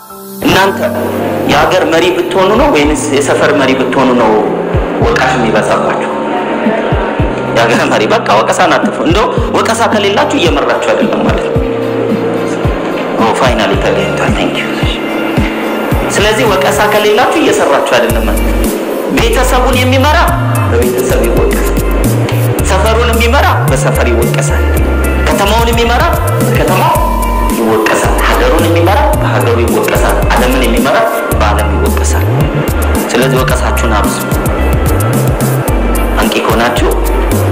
እናንተ የሀገር መሪ ብትሆኑ ነው ወይንስ የሰፈር መሪ ብትሆኑ ነው ወቃሽ የሚበዛባችሁ? የሀገር መሪ በቃ ወቀሳን አትፉ። እንደው ወቀሳ ከሌላችሁ እየመራችሁ አይደለም ማለት ነው። ፋይናሊ ተገኝቷል። ቴንክ ዩ። ስለዚህ ወቀሳ ከሌላችሁ እየሰራችሁ አይደለም ማለት ነው። ቤተሰቡን የሚመራ በቤተሰብ ይወቀሳል። ሰፈሩን የሚመራ በሰፈር ይወቀሳል። ከተማውን የሚመራ በከተማው ይወቀሳል። ሀገሩን የሚመራ በሀገሩ ይወቀሳል። ዓለምን የሚመራ በዓለም ይወቀሳል። ስለዚህ ወቀሳችሁን አብዙ። አንቂ ከሆናችሁ